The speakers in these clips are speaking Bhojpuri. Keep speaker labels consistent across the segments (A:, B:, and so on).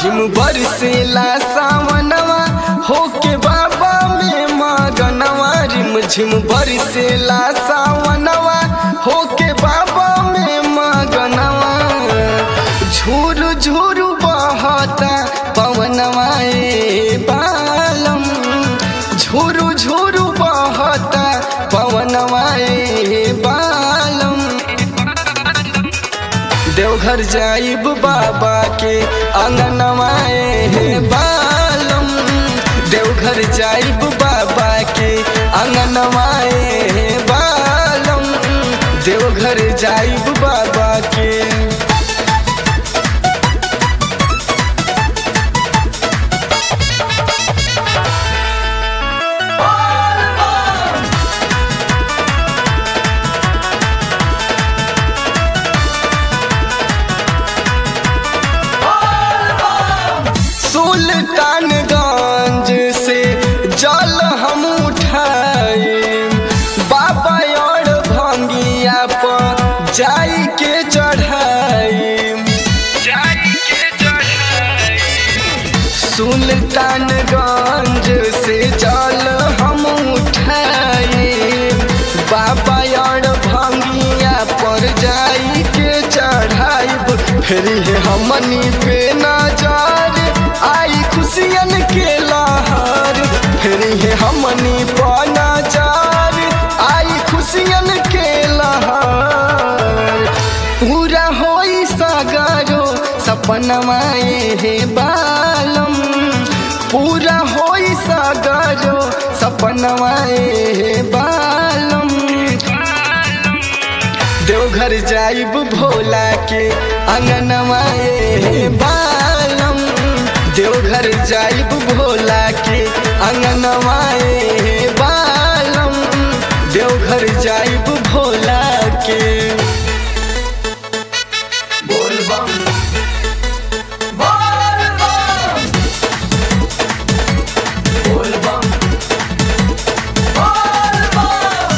A: झिम बरसेला सावनवा होके बाबा में मगनवा रिम झिम बरसेला सावनवा होके बाबा में मगनवा झूरू झूरू बहता पवनवा ए बालम झूरू झूरू बहता पवनवा ए बालम देवघर जाइब बाबा के अंगनवा ए बालम देवघर जाइब बाबा के अंगनवा ए बालम देवघर जाइब बाबा के सुल्तानगंज से जल हम उठाए बाबा और भंगिया पर जाई के चढ़ाई सुल्तानगंज से जल हम उठाए बाबा और भंगिया पर जाई के चढ़ाई फिर हमनी पे नजर आई खुशियन के लहर फिर हमनी पर नजर आई खुशियन के लहर पूरा होई सगरो सपनवा हे बालम पूरा होई सगरो सपनवा हे बालम देवघर जाइब भोला के अंगनवा ए बालम देवघर जाइब भोला के अंगनवा ए बालम देवघर जाइब भोला के बोल बम बोल बम बोल बम बोल बम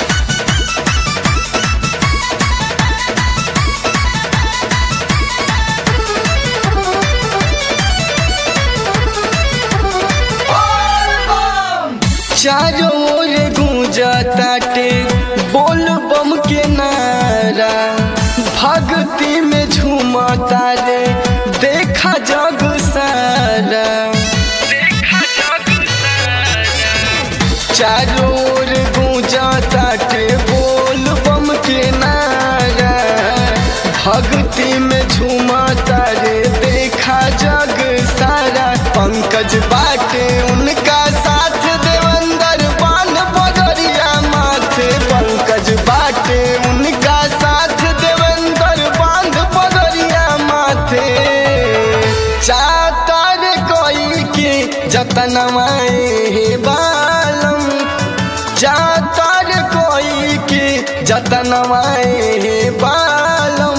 A: चारों ओर गूंजताटे बोल बम के नारा भक्ति में झूमता रे देखा जग सारा चारों ओर गूंजताटे बोल बम के नारा भक्ति में झूमता रे देखा जग सारा पंकज बाटे उनका साथ देवंदर बान बगरिया माथे पंकज बाटे उनका साथ देवंदर बांध बगरिया माथे चातर कोई के जतनवा हे बालम चातर कोई के जतनवा हे बालम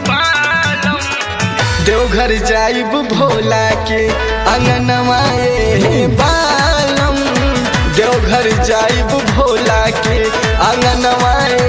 A: देवघर जाइब भोला के अंगनवा ए बालम देवघर जाइब भोला के अंगनवा ए